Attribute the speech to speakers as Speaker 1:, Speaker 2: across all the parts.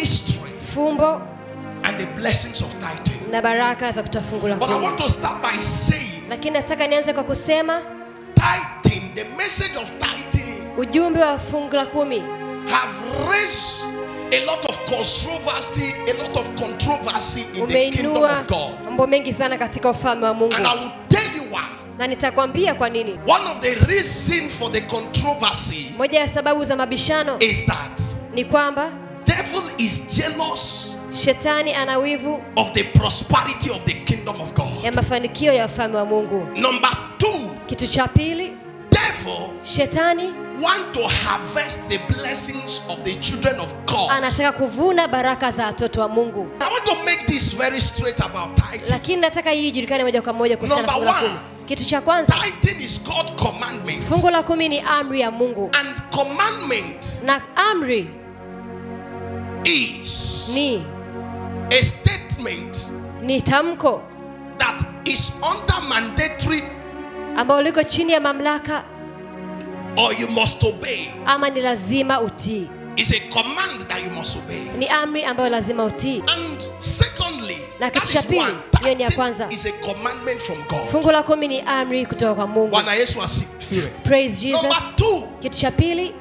Speaker 1: mystery
Speaker 2: fumbo
Speaker 1: and the blessings of tithing.
Speaker 2: na baraka za kutoa fungu la
Speaker 1: But I
Speaker 2: kumi
Speaker 1: want to start by saying
Speaker 2: lakini nataka nianze kwa kusema
Speaker 1: tithing, the message of tithing,
Speaker 2: ujumbe wa fungu la kumi
Speaker 1: have raised a lot of controversy, a lot of controversy in the kingdom
Speaker 2: umeinua
Speaker 1: of God.
Speaker 2: mambo mengi sana katika ufalme wa mungu
Speaker 1: And I will tell you why.
Speaker 2: na nitakwambia kwa nini
Speaker 1: One of the reasons for the controversy
Speaker 2: moja ya sababu za mabishano
Speaker 1: is that
Speaker 2: ni kwamba
Speaker 1: devil is jealous
Speaker 2: shetani ana wivu
Speaker 1: of the prosperity of the kingdom of God.
Speaker 2: ya mafanikio ya ufalme wa mungu
Speaker 1: Number two,
Speaker 2: kitu cha pili
Speaker 1: devil
Speaker 2: shetani
Speaker 1: want to harvest the blessings of the children of God.
Speaker 2: anataka kuvuna baraka za watoto wa mungu
Speaker 1: I want to make this very straight about tithing.
Speaker 2: lakini nataka hii ijulikane moja kwa moja kuhusiana na fungu
Speaker 1: Number
Speaker 2: la
Speaker 1: one.
Speaker 2: kumi kitu cha kwanza
Speaker 1: Tithing is God's commandment.
Speaker 2: fungu la kumi ni amri ya mungu
Speaker 1: And commandment
Speaker 2: na amri
Speaker 1: is
Speaker 2: ni
Speaker 1: a statement
Speaker 2: ni tamko
Speaker 1: that is under mandatory
Speaker 2: ambalo liko chini ya mamlaka
Speaker 1: or you must obey.
Speaker 2: ama ni lazima utii
Speaker 1: It's a command that you must obey.
Speaker 2: ni amri ambayo lazima utii
Speaker 1: And secondly,
Speaker 2: Na
Speaker 1: that
Speaker 2: kitu cha
Speaker 1: is
Speaker 2: pili,
Speaker 1: one.
Speaker 2: hiyo ni ya
Speaker 1: Tithing
Speaker 2: kwanza.
Speaker 1: is a commandment from God.
Speaker 2: fungu la kumi ni amri kutoka kwa mungu
Speaker 1: Bwana Yesu asifiwe.
Speaker 2: praise jesus
Speaker 1: Number two,
Speaker 2: kitu cha pili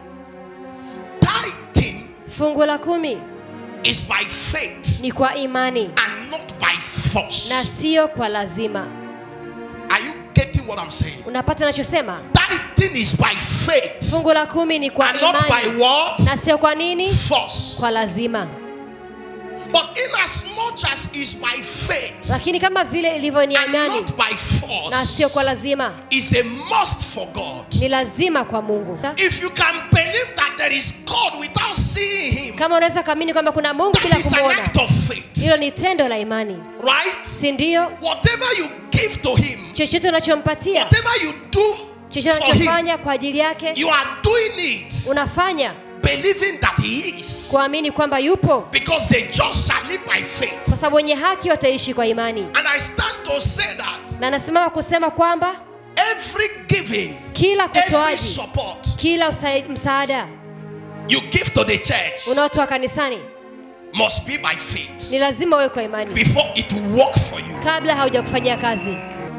Speaker 1: tithing
Speaker 2: fungu la kumi
Speaker 1: is by faith
Speaker 2: ni kwa imani
Speaker 1: and not by force.
Speaker 2: na sio kwa lazima
Speaker 1: Are you getting what I'm saying?
Speaker 2: unapata nachosema
Speaker 1: Tithing is by faith
Speaker 2: fungu la kumi ni kwa
Speaker 1: and not by
Speaker 2: imani
Speaker 1: what?
Speaker 2: na sio kwa nini
Speaker 1: Force.
Speaker 2: kwa lazima
Speaker 1: But in as much as is by faith
Speaker 2: lakini kama vile ilivyo ni
Speaker 1: and
Speaker 2: imani
Speaker 1: not by
Speaker 2: na
Speaker 1: force,
Speaker 2: sio kwa lazima
Speaker 1: is a must for God.
Speaker 2: ni lazima kwa mungu
Speaker 1: If you can believe that there is God without seeing Him,
Speaker 2: kama unaweza kuamini kwamba kuna mungu bila
Speaker 1: that is an
Speaker 2: kumwona
Speaker 1: act of faith,
Speaker 2: hilo ni tendo la imani
Speaker 1: right?
Speaker 2: si ndio
Speaker 1: Whatever you give to Him,
Speaker 2: chochote unachompatia
Speaker 1: whatever you do
Speaker 2: chochote
Speaker 1: for Him,
Speaker 2: unachofanya kwa ajili yake
Speaker 1: you are doing it
Speaker 2: unafanya
Speaker 1: believing that He is.
Speaker 2: kuamini kwamba yupo
Speaker 1: Because the just shall live by faith.
Speaker 2: kwa sababu wenye haki wataishi kwa imani
Speaker 1: And I stand to say that
Speaker 2: na nasimama kusema kwamba
Speaker 1: every giving,
Speaker 2: kila
Speaker 1: every
Speaker 2: kutoaji
Speaker 1: support
Speaker 2: kila usa- msaada
Speaker 1: you give to the church
Speaker 2: unaotoa kanisani
Speaker 1: must be by faith
Speaker 2: ni lazima uwe kwa imani
Speaker 1: before it will work for you.
Speaker 2: kabla hauja kufanyia kazi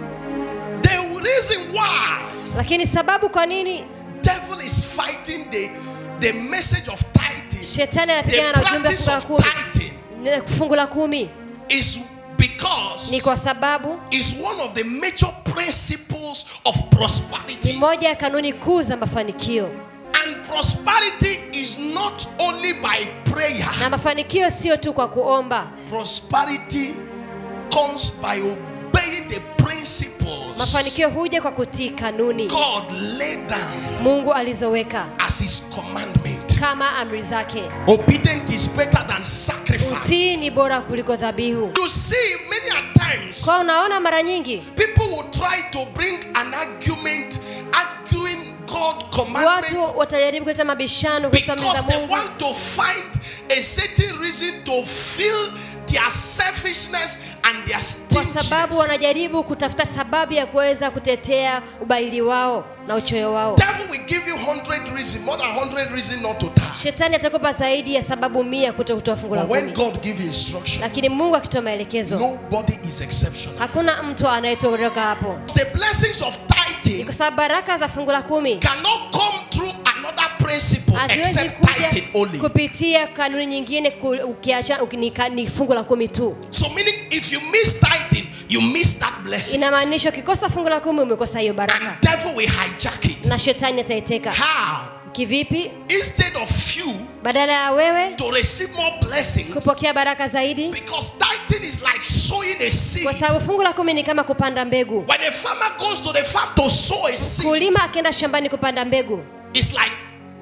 Speaker 1: The reason why
Speaker 2: lakini sababu kwa nini
Speaker 1: devil is fighting the, the message of tithing,
Speaker 2: shetani
Speaker 1: the
Speaker 2: anapigana na ujumbe wa
Speaker 1: practice
Speaker 2: fungu la
Speaker 1: of
Speaker 2: kumi
Speaker 1: tithing
Speaker 2: na fungu la kumi
Speaker 1: is because
Speaker 2: ni kwa sababu
Speaker 1: is one of the major principles of
Speaker 2: ni
Speaker 1: prosperity.
Speaker 2: moja ya kanuni kuu za mafanikio
Speaker 1: And prosperity is not only by prayer.
Speaker 2: na mafanikio sio tu kwa kuomba
Speaker 1: Prosperity comes by obeying the principles
Speaker 2: mafanikio huja kwa kutii kanuni
Speaker 1: God laid down
Speaker 2: mungu alizoweka
Speaker 1: as His commandment.
Speaker 2: kama amri zake
Speaker 1: Obedience is better than
Speaker 2: utii
Speaker 1: sacrifice.
Speaker 2: ni bora kuliko dhabihu
Speaker 1: You see, many a times
Speaker 2: kwa unaona mara nyingi
Speaker 1: people will try to bring an argument, arguing God commandment
Speaker 2: watu watajaribu kuleta mabishano kuhusu amri za
Speaker 1: because they
Speaker 2: mungu
Speaker 1: want to find a certain reason to fill their selfishness and their
Speaker 2: kwa sababu
Speaker 1: stinginess.
Speaker 2: wanajaribu kutafuta sababu ya kuweza kutetea ubaili wao na uchoyo wao
Speaker 1: Devil will give you 100 reasons, more than 100 reasons not to tithe.
Speaker 2: shetani atakupa zaidi ya sababu mia kuto kutoa fungu la
Speaker 1: But when
Speaker 2: kumi
Speaker 1: God gives you instruction,
Speaker 2: lakini mungu akitoa maelekezo
Speaker 1: nobody is exceptional.
Speaker 2: hakuna mtu anayetoroka hapo
Speaker 1: The blessings of
Speaker 2: ni
Speaker 1: tithing
Speaker 2: kwa sababu baraka za fungu la kumi
Speaker 1: cannot come through another principle
Speaker 2: haziwezi
Speaker 1: except
Speaker 2: kuja
Speaker 1: tithing only.
Speaker 2: kupitia kanuni nyingine ku- ukiacha uki- ni ka- ni fungu la kumi tu
Speaker 1: So meaning if you miss tithing, you miss that blessing.
Speaker 2: inamaanisha ukikosa fungu la kumi umekosa hiyo baraka
Speaker 1: And devil will hijack it.
Speaker 2: na shetani ataiteka
Speaker 1: How?
Speaker 2: kivipi
Speaker 1: Instead of you
Speaker 2: badala ya wewe
Speaker 1: to receive more blessings,
Speaker 2: kupokea baraka zaidi
Speaker 1: because tithing is like sowing a seed.
Speaker 2: kwa sababu fungu la kumi ni kama kupanda mbegu
Speaker 1: When a farmer goes to the farm to sow a seed,
Speaker 2: kulima akienda shambani kupanda mbegu
Speaker 1: it's like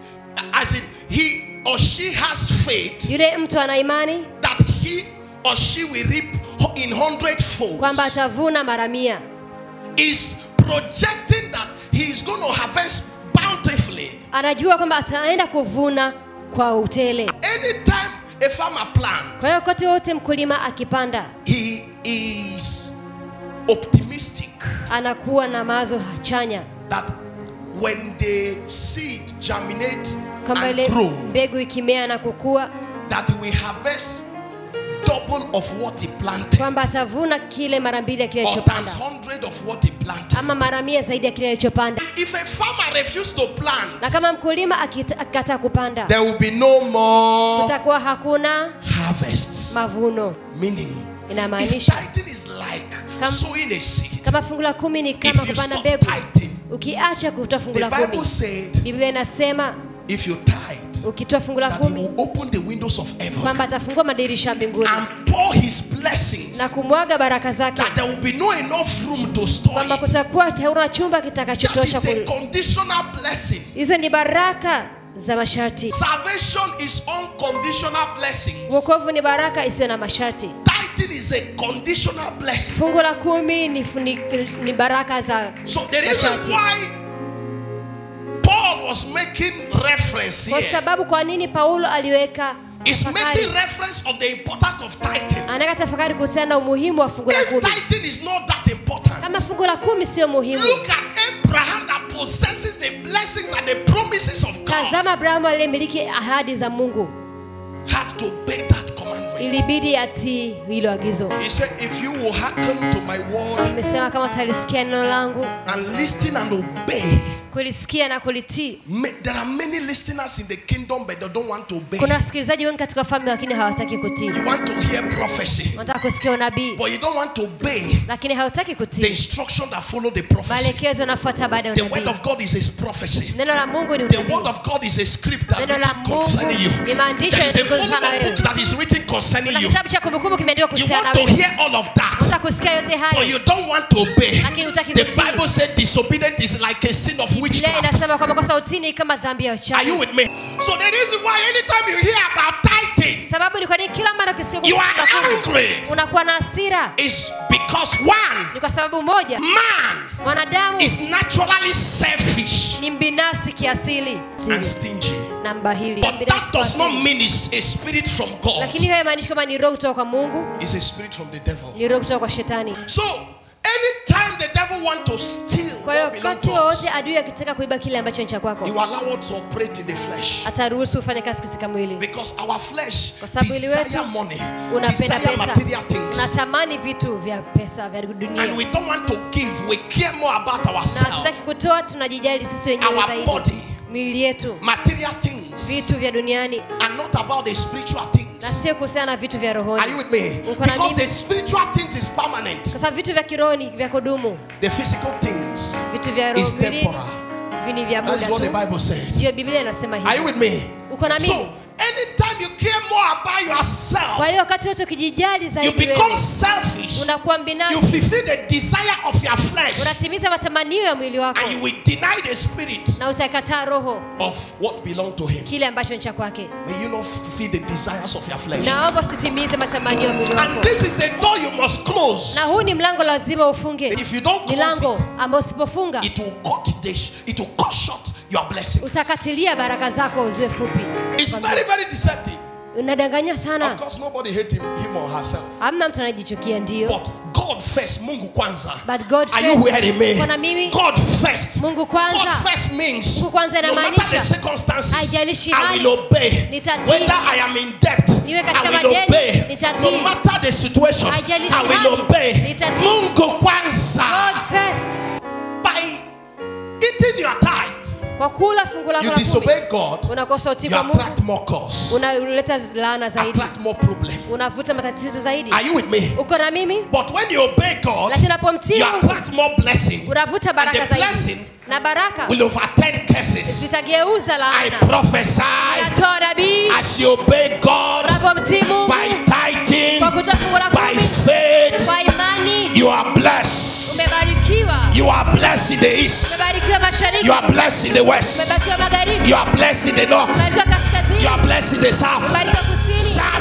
Speaker 1: as in he or she has faith
Speaker 2: yule mtu ana imani
Speaker 1: that he or she will reap in hundredfold.
Speaker 2: kwamba atavuna mara mia
Speaker 1: Is projecting that he is going to harvest bountifully.
Speaker 2: anajua kwamba ataenda kuvuna kwa utele
Speaker 1: Anytime a farmer plants,
Speaker 2: kwa hiyo kote wote mkulima akipanda
Speaker 1: he is optimistic
Speaker 2: anakuwa na mawazo chanya
Speaker 1: that when the seed germinate
Speaker 2: kwamba
Speaker 1: and
Speaker 2: ile
Speaker 1: grow,
Speaker 2: mbegu ikimea na kukua
Speaker 1: that we harvest double of what he planted
Speaker 2: kwamba atavuna kile mara mbili ya kile
Speaker 1: or
Speaker 2: alichopanda
Speaker 1: times hundred of what he planted.
Speaker 2: ama mara mia zaidi ya kile alichopanda
Speaker 1: If a farmer refuses to plant,
Speaker 2: na kama mkulima akita- akikataa kupanda
Speaker 1: there will be no more
Speaker 2: kutakuwa hakuna
Speaker 1: harvests.
Speaker 2: mavuno
Speaker 1: Meaning, if
Speaker 2: inamaanisha
Speaker 1: tithing is like
Speaker 2: Kam-
Speaker 1: sowing a seed,
Speaker 2: kama fungu la kumi ni
Speaker 1: if
Speaker 2: kama
Speaker 1: you
Speaker 2: kupanda
Speaker 1: stop
Speaker 2: mbegu
Speaker 1: tithing,
Speaker 2: ukiacha kutoa fungu
Speaker 1: the
Speaker 2: la kumi
Speaker 1: Bible said,
Speaker 2: biblia inasema
Speaker 1: if you tithe,
Speaker 2: ukitoa fungu la
Speaker 1: that he
Speaker 2: kumi
Speaker 1: will open the windows of heaven
Speaker 2: kwamba atafungua madirisha ya mbinguni
Speaker 1: and pour his blessings,
Speaker 2: na kumwaga baraka zake
Speaker 1: that there will be no enough room to store
Speaker 2: kwamba
Speaker 1: it.
Speaker 2: kutakuwa hauna chumba
Speaker 1: That
Speaker 2: kitakachotosha
Speaker 1: is a
Speaker 2: kul-
Speaker 1: conditional blessing.
Speaker 2: hizo ni baraka za masharti
Speaker 1: Salvation is unconditional blessings.
Speaker 2: wokovu ni baraka isiyo na masharti
Speaker 1: Tithing is a conditional blessing.
Speaker 2: fungu la kumi ni, ni, ni baraka za
Speaker 1: So the reason
Speaker 2: masharti
Speaker 1: why Paul was making reference
Speaker 2: kwa
Speaker 1: here
Speaker 2: sababu kwa nini paulo aliweka
Speaker 1: is
Speaker 2: tafakari
Speaker 1: making reference of the importance of tithing.
Speaker 2: anaweka tafakari kuhusiana na umuhimu wa fungu la
Speaker 1: If
Speaker 2: kumi
Speaker 1: tithing is not that important,
Speaker 2: kama fungu la kumi sio muhimu
Speaker 1: look at Abraham that possesses the blessings and the promises of God
Speaker 2: tazama abrahamu aliyemiliki ahadi za mungu
Speaker 1: had to obey that commandment.
Speaker 2: ilibidi atii hilo agizo
Speaker 1: He said, If you will hearken to my word
Speaker 2: amesema kama utalisikia neno langu
Speaker 1: and listen and obey,
Speaker 2: kulisikia na kulitii
Speaker 1: ma- there are many listeners in the kingdom, but they don't want to obey.
Speaker 2: kuna wasikilizaji wengi katika famili lakini hawataki kutii
Speaker 1: You want to hear prophecy,
Speaker 2: wanataka kusikia unabii
Speaker 1: but you don't want to obey
Speaker 2: lakini hawataki
Speaker 1: the
Speaker 2: kutii
Speaker 1: instruction that follow the prophecy.
Speaker 2: maelekezo yanafuata baada ya
Speaker 1: The word
Speaker 2: unabii
Speaker 1: of God is His prophecy.
Speaker 2: neno la mungu ni
Speaker 1: The
Speaker 2: unabii
Speaker 1: word of God is a script that
Speaker 2: Neno la
Speaker 1: written
Speaker 2: Mungu
Speaker 1: concerning you.
Speaker 2: ni maandishi
Speaker 1: There is a
Speaker 2: yaliyozungumzwa
Speaker 1: volume
Speaker 2: na
Speaker 1: of
Speaker 2: wewe.
Speaker 1: book that is written concerning
Speaker 2: kuna
Speaker 1: you.
Speaker 2: kitabu cha kumbukumbu kimeandikwa
Speaker 1: You
Speaker 2: kuhusiana
Speaker 1: want
Speaker 2: na
Speaker 1: to
Speaker 2: wewe
Speaker 1: hear all of that,
Speaker 2: unataka kusikia yote
Speaker 1: but
Speaker 2: hayo
Speaker 1: you don't want to obey.
Speaker 2: Lakini hutaki
Speaker 1: The
Speaker 2: kutii.
Speaker 1: Bible said disobedience is like a sin of
Speaker 2: biblia
Speaker 1: witchcraft.
Speaker 2: inasema kwamba kosa utii ni kama dhambi ya
Speaker 1: Are
Speaker 2: uchawi
Speaker 1: you with me? So the reason why anytime you hear about tithing,
Speaker 2: sababu ni kwa nini kila mara ukisikia
Speaker 1: you
Speaker 2: kuhusu
Speaker 1: are
Speaker 2: fungu la kumi,
Speaker 1: angry.
Speaker 2: unakuwa na hasira
Speaker 1: Is because one
Speaker 2: ni kwa sababu moja
Speaker 1: man
Speaker 2: mwanadamu
Speaker 1: is naturally selfish
Speaker 2: ni mbinafsi kiasili
Speaker 1: and stingy.
Speaker 2: na mbahili
Speaker 1: But
Speaker 2: Mbinafsi
Speaker 1: that does
Speaker 2: kwa
Speaker 1: not
Speaker 2: asili.
Speaker 1: mean it's a spirit from God.
Speaker 2: lakini hiyo haimaanishi kwamba ni roho kutoka kwa mungu
Speaker 1: It's a spirit from the devil.
Speaker 2: ni roho kutoka kwa shetani
Speaker 1: So anytime the devil want to steal
Speaker 2: kwa hiyo
Speaker 1: what belong
Speaker 2: wakati
Speaker 1: to us,
Speaker 2: wowote adui akitaka kuiba kile ambacho ni cha
Speaker 1: he
Speaker 2: kwako
Speaker 1: will allow us to operate in the flesh.
Speaker 2: ataruhusu ufanye kazi katika mwili
Speaker 1: Because our flesh
Speaker 2: Kwa sababu mwili
Speaker 1: desire
Speaker 2: wetu
Speaker 1: money,
Speaker 2: unapenda
Speaker 1: desire
Speaker 2: pesa
Speaker 1: material things.
Speaker 2: unatamani vitu vya pesa vya
Speaker 1: And
Speaker 2: dunia
Speaker 1: we don't want to give. We care more about
Speaker 2: na
Speaker 1: ourselves,
Speaker 2: hatutaki kutoa tunajijali sisi wenyewe
Speaker 1: our
Speaker 2: zaidi
Speaker 1: body,
Speaker 2: miili yetu
Speaker 1: material things,
Speaker 2: vitu vya duniani
Speaker 1: and not about the spiritual things.
Speaker 2: na sio kuhusiana na vitu vya
Speaker 1: Are
Speaker 2: rohoni
Speaker 1: you with me?
Speaker 2: Uko na
Speaker 1: Because
Speaker 2: mimi?
Speaker 1: the spiritual things is permanent.
Speaker 2: kwa sababu vitu vya kiroho ni vya kudumu
Speaker 1: The physical things
Speaker 2: vitu vya roho
Speaker 1: is
Speaker 2: mwilini
Speaker 1: temporal.
Speaker 2: vini vya
Speaker 1: That
Speaker 2: muda
Speaker 1: is what the
Speaker 2: tu
Speaker 1: Bible said.
Speaker 2: ndio biblia inasema
Speaker 1: Are you
Speaker 2: hivi
Speaker 1: with me?
Speaker 2: uko na
Speaker 1: So
Speaker 2: mimi
Speaker 1: anytime you care more about yourself,
Speaker 2: kwa hiyo wakati wote ukijijali
Speaker 1: you
Speaker 2: zaidi
Speaker 1: become
Speaker 2: wewe
Speaker 1: selfish.
Speaker 2: unakuwa
Speaker 1: You
Speaker 2: mbinafsi
Speaker 1: fulfill the desire of your flesh,
Speaker 2: unatimiza matamanio ya mwili wako
Speaker 1: and you will deny the spirit
Speaker 2: na utakataa roho
Speaker 1: of what belong to Him.
Speaker 2: kile ambacho ni cha kwake
Speaker 1: May you not fulfill the desires of your flesh.
Speaker 2: naomba usitimize matamanio ya mwili
Speaker 1: And
Speaker 2: wako
Speaker 1: this is the door you must close.
Speaker 2: na huu ni mlango lazima ufunge
Speaker 1: If you don't
Speaker 2: ni
Speaker 1: close
Speaker 2: lango
Speaker 1: it,
Speaker 2: ambao usipofunga
Speaker 1: it will cut the sh- it will cut short your blessing.
Speaker 2: utakatilia baraka zako ziwe fupi
Speaker 1: It's very, very deceptive.
Speaker 2: unadanganya
Speaker 1: Of
Speaker 2: sana
Speaker 1: course, nobody hate him, him or herself.
Speaker 2: hamna mtu anajichukia ndio
Speaker 1: But God first, Mungu kwanza.
Speaker 2: but god
Speaker 1: Are you
Speaker 2: first
Speaker 1: hearing me?
Speaker 2: Kuna mimi
Speaker 1: God first.
Speaker 2: Mungu kwanza.
Speaker 1: God first means
Speaker 2: Mungu kwanza
Speaker 1: no matter
Speaker 2: inamaanisha,
Speaker 1: the circumstances,
Speaker 2: haijalishi
Speaker 1: I
Speaker 2: hali,
Speaker 1: will obey.
Speaker 2: nitatii.
Speaker 1: Whether I am in debt,
Speaker 2: Niwe katika
Speaker 1: I will
Speaker 2: madeni,
Speaker 1: obey.
Speaker 2: nitatii.
Speaker 1: No matter the situation,
Speaker 2: Haijalishi
Speaker 1: I will
Speaker 2: hali,
Speaker 1: obey.
Speaker 2: nitatii.
Speaker 1: Mungu kwanza.
Speaker 2: god first
Speaker 1: By eating your tithe,
Speaker 2: kwa kula fungu lako
Speaker 1: you
Speaker 2: la kumi
Speaker 1: disobey God,
Speaker 2: unakosa utii
Speaker 1: you
Speaker 2: kwa mungu
Speaker 1: attract more cause,
Speaker 2: unaleta laana zaidi
Speaker 1: attract more problem.
Speaker 2: unavuta matatizo zaidi
Speaker 1: Are you with me?
Speaker 2: uko na mimi
Speaker 1: But when you obey God,
Speaker 2: lakini unapomtii
Speaker 1: you
Speaker 2: mungu
Speaker 1: attract more blessing.
Speaker 2: unavuta
Speaker 1: And
Speaker 2: baraka
Speaker 1: the
Speaker 2: zaidi
Speaker 1: blessing
Speaker 2: na baraka
Speaker 1: will overturn curses.
Speaker 2: zitageuza
Speaker 1: I
Speaker 2: laana
Speaker 1: prophesy
Speaker 2: natoa nabii
Speaker 1: as you obey God
Speaker 2: unapomtii mungu
Speaker 1: by tithing,
Speaker 2: kwa kutoa fungu la
Speaker 1: by
Speaker 2: kumi
Speaker 1: faith,
Speaker 2: kwa imani
Speaker 1: you are blessed.
Speaker 2: umebarikiwa
Speaker 1: You are blessed in the east.
Speaker 2: umebarikiwa mashariki
Speaker 1: You are blessed in the west.
Speaker 2: umebarikiwa magharibi
Speaker 1: You are blessed in the north.
Speaker 2: umebarikiwa kaskazini
Speaker 1: You are blessed in the south.
Speaker 2: umebarikiwa kusini
Speaker 1: Shout